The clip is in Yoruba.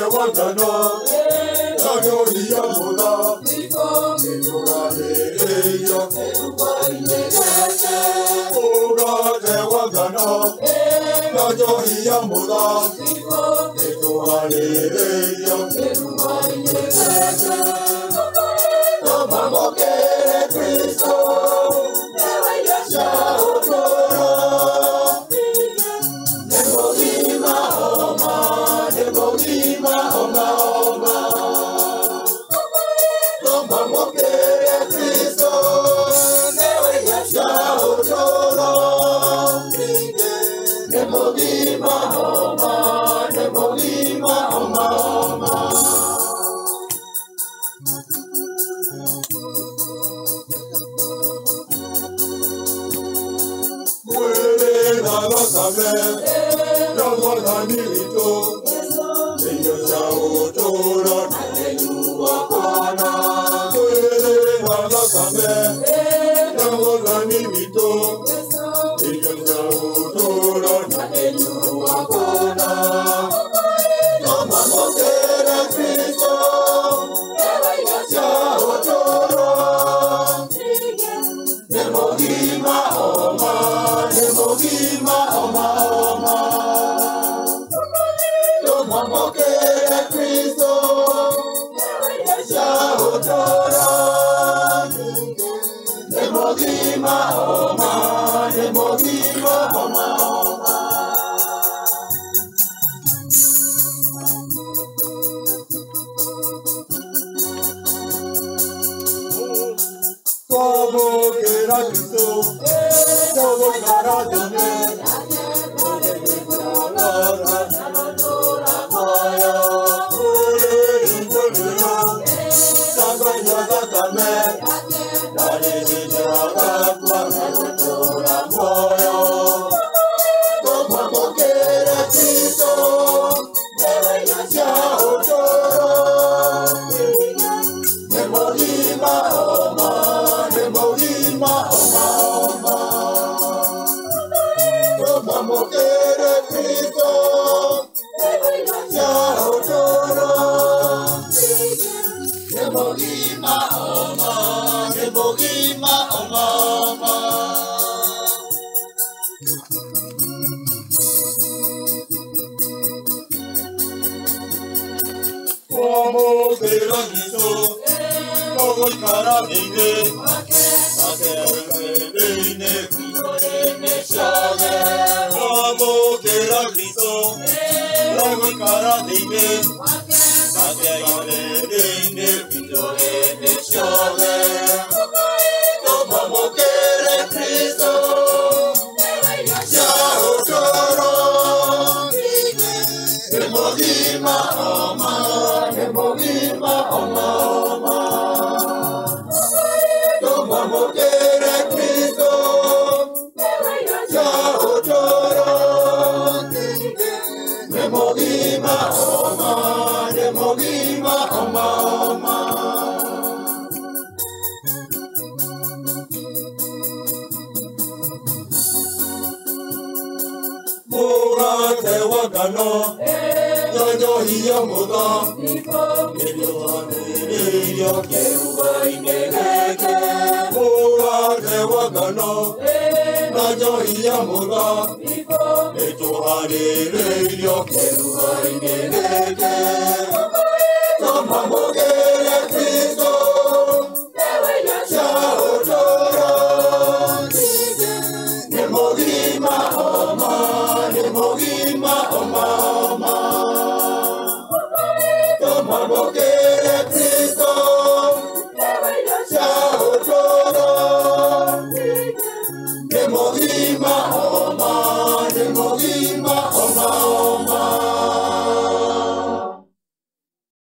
tẹwọ́gbọ̀nà lọ́jọ́ ìyàmúlá ìtura lè yọ. Kóra tẹwọ́gbọ̀nà lọ́jọ́ ìyàmúlá ìtura lè yọ. Tọ́ba mọ́ kéré Kristo, ṣá òjòrò. Nemolima ọma, nemolima ọma ọma. Tọ́ba mọ́ kéré Kristo, ṣá òjòrò. Nemolima ọma, nemolima ọma ọma. Muere la lọ́sàmẹ́, lọ́wọ́ la ní ìtò. Èèyàn ṣá òjò rọ̀ nínú ọkọ̀ náà. Muere la lọ́sàmẹ́, lọ́wọ́ la ní ìtò. Èèyàn ṣá òjò rọ̀ nínú ọkọ̀ náà. Lọ́mọ mọ́ kéré Kristo, ṣá òjò rọ̀. Nemolima ọma, nemolima ọma ọma. Lọ́mọ mọ́ kéré Kristo, ṣá òjò rọ̀. Nemolima ọma, nemolima ọma ọma. Como quiera Cristo, yo voy para donde Nemolima ọma, nemolima ọma ọma. Toma mokere Kristo, ya odoro. Nemolima ọma, nemolima ọma ọma. Como quiera Cristo, todo el cara vive. Como quiera Cristo, luego el cara vive. Como quiera Cristo, ya otro. Nemolima ọma, nemolima ọma ọma. Toma mokere Kristo, ya otoro. Nemolima ọma, nemolima ọma ọma. Múra tẹ̀wọ́ gànà, lọ́jọ́ ìyàmúlá. Èlò àdèrè yọ kẹrùbá ìdẹ́gẹ́gẹ́. Múra tẹ̀wọ́ gànà, lọ́jọ́ ìyàmúlá. Ètò àdèrè yọ kẹrùbá ìdẹ́gẹ́gẹ́. Tọ́mọ mọ́ kéré Kristo, ṣá òjò rọ̀. Nemolima ọma, nemolima ọma ọma.